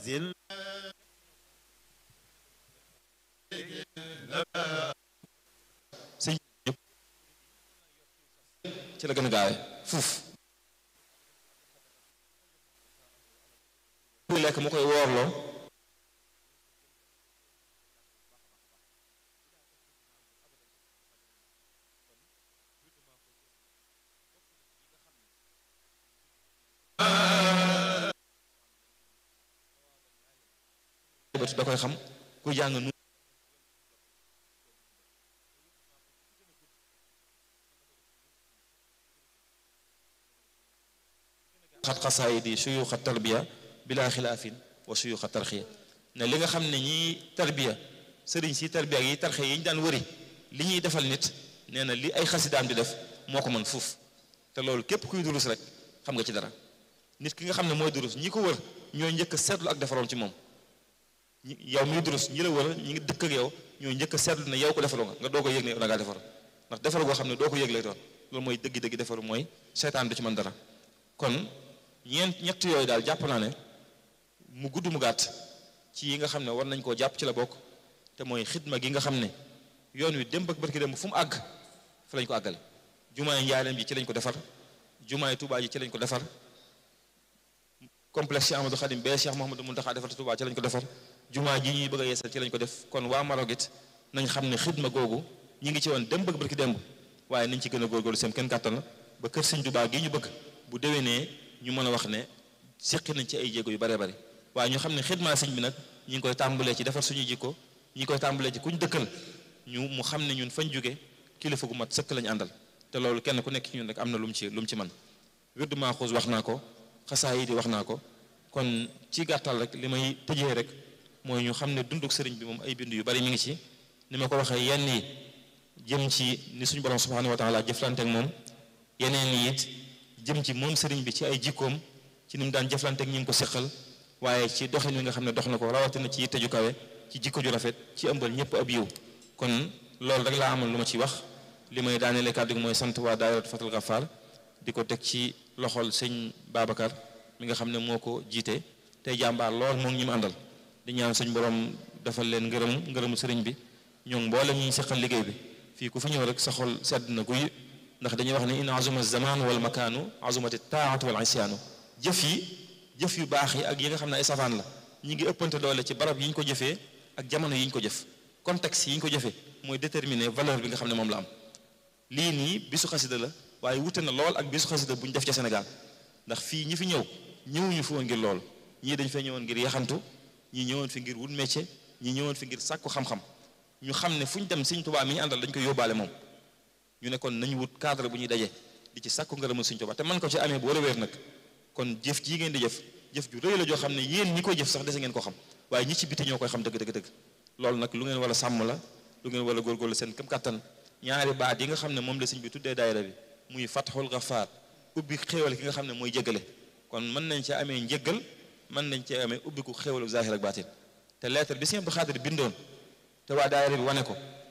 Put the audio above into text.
zil sëñ ñëpp ci la gën a gaawe fuuf kuy lekk mu koy woorloo da koy xam ku jàng nu xat xasaayidi suyuxa tarbiya bila xilaafin wa suyuxa tarxiya ne li nga xam ne ñiy tarbiya sëriñ si tarbiya ak yi tarxiya yi ñu daan wëri li ñuy defal nit nee na li ay xasidaam di def moo ko mën fuuf te loolu képp kuy durus rek xam nga ci dara nit ki nga xam ne mooy durus ñi ko wër ñooy njëkk a seetlu ak defaroon ci moom ñi yow miy durus ñi la wër ñi ngi dëkk ak yow ñooy njëkk a seetlu ne yow ko defaru nga nga doo ko yëg ne yow da ngaa defar ndax defaru goo xam ne doo ko yëg lay doon loolu mooy dëgg-dëgg defaru mooy seytaan du ci mën dara kon ñeent ñett yooyu daal jàpp naa ne mu gudd mu gàtt ci yi nga xam ne war nañ koo jàpp ci la bokk te mooy xidma gi nga xam ne yoon wi démb ak barki démb fu mu àgg fa lañ ko àggale jumaay njaareem ji ci lañ ko defar jumaay Tuubaa ji ci lañ ko defar complexe Cheikh Amadou Khadim bee Cheikh Mouhamadou Mountakha defar Tuubaa ci lañ ko defar jumaa ji ñuy bëgg a yeesal ci lañ ko def kon waa Maroc it nañ xam ne xidma googu ñi ngi ci woon démb ak barki démb waaye nañ ci gën a góorgóorlu seen kenn kàttan ba kër Sëñ Tuubaa gi ñu bëgg bu déwénee ñu mën a wax ne séqi nañ ci ay jéego yu bare bari waaye ñu xam ne xidma sëñ bi nag ñi ngi koy tàmbalee ci defar suñu jikko ñi ngi koy tàmbalee ci kuñ dëkkal ñu mu xam ne ñun fañ jóge kilifa gu mat sëkk lañu àndal te loolu kenn ku nekk ci ñun rek am na lu mu ci lu mu ci man wirdu Maaxuus wax naa ko xasaa yi di wax naa ko kon ci gàttal rek li may tëjee rek mooy ñu xam ne dunduk sëriñ bi moom ay bind yu bari mi ngi ci ni ma ko waxee yenn yi jëm ci ni suñu borom subhanahu wa taala jëflante ak moom yeneen yi it jëm ci moom sëriñ bi ci ay jikkoom ci ni mu daan jëflante ak ñi ngi ko seqal waaye ci doxin wi nga xam ne dox na ko rawatina ci yitte ju kawe ci jikko ju rafet ci ëmbal ñëpp ab yiw kon loolu rek laa amoon lu ma ci wax li may daaneele kàddu gi mooy sant waa daayiratu Fatul Gafaar di ko teg ci loxol sëñ Babacar mi nga xam ne moo ko jiite tey jàmbaar lool moom ñi mu àndal di ñaan sëñ borom defal leen ngërëm ngërëmu sëriñ bi ñoom mboolem ñi seqal liggéey bi fii ku fi ñëw rek sa xol sedd na guy ndax dañuy wax ne in azuma zaman wal makaanu azumati taatu wal isyaanu jëf yi jëf yu baax yi ak yi nga xam ne ay safaan la ñi ngi ëppante doole ci barab yi ñu ko jëfee ak jamono yi ñu ko jëf contexte yi ñu ko jëfee mooy déterminer valeur bi nga xam ne moom la am lii nii bisu xasida la waaye wute na lool ak bisu xasida bu ñu def ca Sénégal ndax fii ñi fi ñëw ñëwuñu fi woon ngir lool ñii dañ fay ñëwoon ngir yaxantu ñii ñëwoon fi ngir wut métier ñii ñëwoon fi ngir sàkku xam-xam ñu xam ne fu ñu dem Sëñ Tuubaa mi ñu àndal dañ koy yóbbaale moom ñu ne kon nañu wut cadre bu ñuy daje di ci sàkku ngërëmal Sëñ Tuubaa te man ko ci amee bu war a wéer nag kon jëf jii ngeen di jëf jëf ju rëy la joo xam ne yéen ñi koy jëf sax dese ngeen ko xam waaye ñi ci biti ñoo koy xam dëgg dëgg dëgg loolu nag lu ngeen war a sàmm la lu ngeen war a góorgóorlu seen këm kattan ñaari baat yi nga xam ne moom la sëñ bi tuddee daayira bi muy fatxul gafaar ubbi xéewal ki nga xam ne mooy jéggale kon mën nañ ci amee njéggal mën nañ ci amee ubbiku xéewalu zahir ak baatin te lettre bi sëñ Abdou Xaadir bindoon te waa daayira bi wane ko